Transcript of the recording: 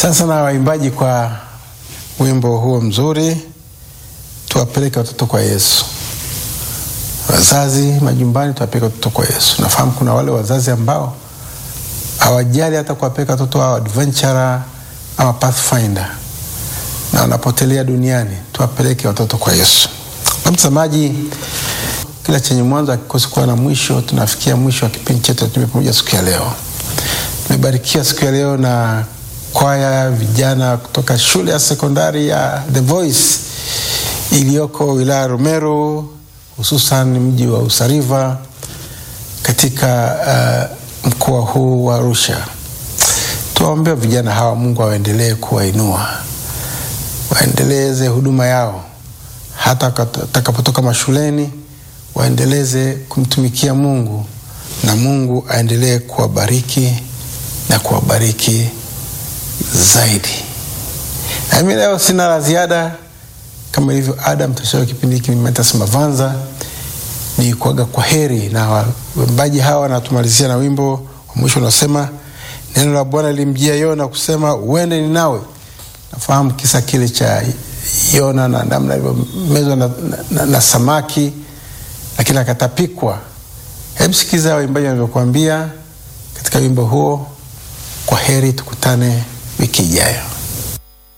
Sasa na waimbaji kwa wimbo huo mzuri, tuwapeleke watoto kwa Yesu. Wazazi majumbani, tuwapeleke watoto kwa Yesu. Nafahamu kuna wale wazazi ambao hawajali hata kuwapeleka watoto wao adventure ama pathfinder na wanapotelea duniani. Tuwapeleke watoto kwa Yesu. Na mtazamaji, kila chenye mwanzo hakikosi kuwa na mwisho. Tunafikia mwisho wa kipindi chetu Tume Pamoja siku ya leo. Tumebarikiwa siku ya leo na kwaya ya vijana kutoka shule ya sekondari ya The Voice iliyoko wilaya ya Rumeru, hususan mji wa Usariva katika uh, mkoa huu wa Arusha. Tuwaombea vijana hawa, Mungu awaendelee kuwainua, waendeleze huduma yao hata watakapotoka mashuleni, waendeleze kumtumikia Mungu na Mungu aendelee kuwabariki na kuwabariki zaidi. Nami leo sina la ziada, kama ilivyo ada, mtashauri kipindi hiki Mathias Mavanza ni kuaga kwa heri, na waimbaji hawa wanatumalizia na wimbo wa mwisho unaosema, neno la Bwana lilimjia Yona kusema uende Ninawi. Nafahamu kisa kile cha Yona na namna alivyomezwa na, na, na, na samaki lakini akatapikwa. Hebu sikiza waimbaji wanavyokuambia katika wimbo huo. Kwa heri, tukutane wiki ijayo.